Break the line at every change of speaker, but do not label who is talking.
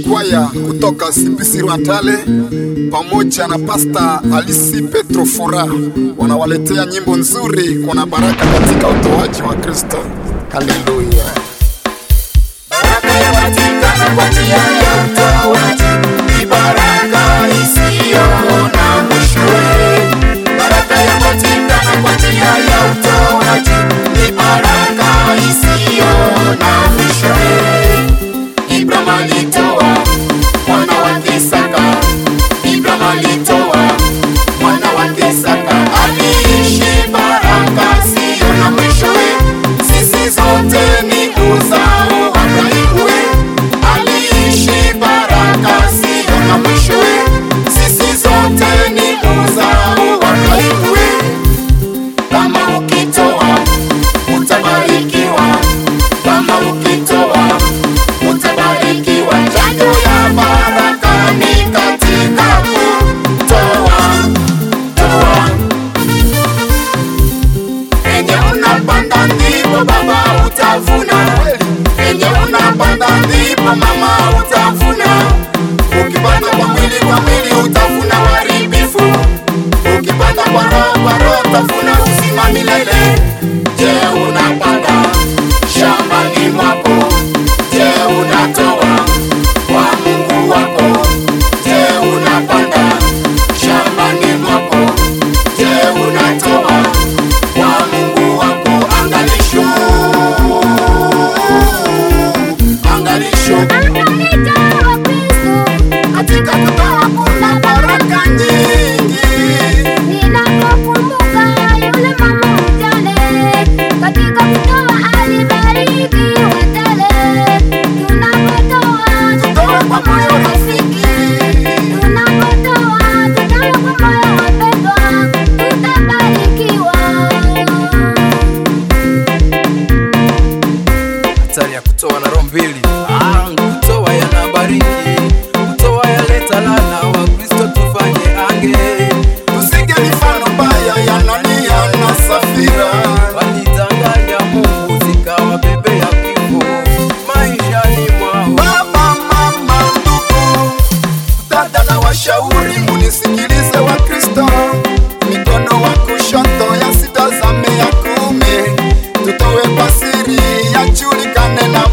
kwaya kutoka Sipisi Rwatale pamoja na Pasta Alisi Petro Fora wanawaletea nyimbo nzuri, kuna baraka katika utoaji wa Kristo. Haleluya!
Baraka yapatikana kwa njia ya utoaji, ni baraka isiyo na mwishowe. Baraka yapatikana kwa njia ya utoaji, ni baraka isiyo na mwishowe. Ibrahim alitoa mwana wake Isaka, Ibrahim alitoa mwana wake Isaka, aliishi baraka siyo na mwishowe. Sisi zote ni uzao wa Ibrahimu, aliishi baraka siyo na mwishowe. Sisi zote ni uzao wa Ibrahimu, kama ukitoa utabarikiwa, kama ukitoa utabarikiwa. Chanjo ya baraka ni katika kutoa, toa. Penye unapanda ndipo baba utavuna, penye unapanda ndipo mama utavuna. Ukipanda kwa mwili kwa mwili utavuna uharibifu, ukipanda kwa roho kwa roho utavuna uzima milele. Je, unapanda shambani mwako? Je, unatoa kwa Mungu wako? Je, unapanda shambani mwako? Je, unatoa kwa Mungu wako? Angalisho, angalisho katika kutoa kuna baraka nyingi.
Ninapokumbuka yule mama mjane, katika kutoa alibarikiwa tele. Tunapotoa
Toa kwa moyo rafiki,
tunapotoa tutoe kwa moyo wapendwa, tutabarikiwa.
hatari ya kutoa na roho mbili. Ah, kutoa yanabariki, kutoa yaleta laana. Wakristo tufanye ange,
Tusige mifano mbaya ya Anania na Safira.
walidanganya Mungu zikawabebea kifo maishani mwao.
Baba, mama, ndugu, dada na washauri, munisikilize wa Kristo. Mikono wa kushoto yasitazame ya kuume, tutowe kwa siri, yajulikane na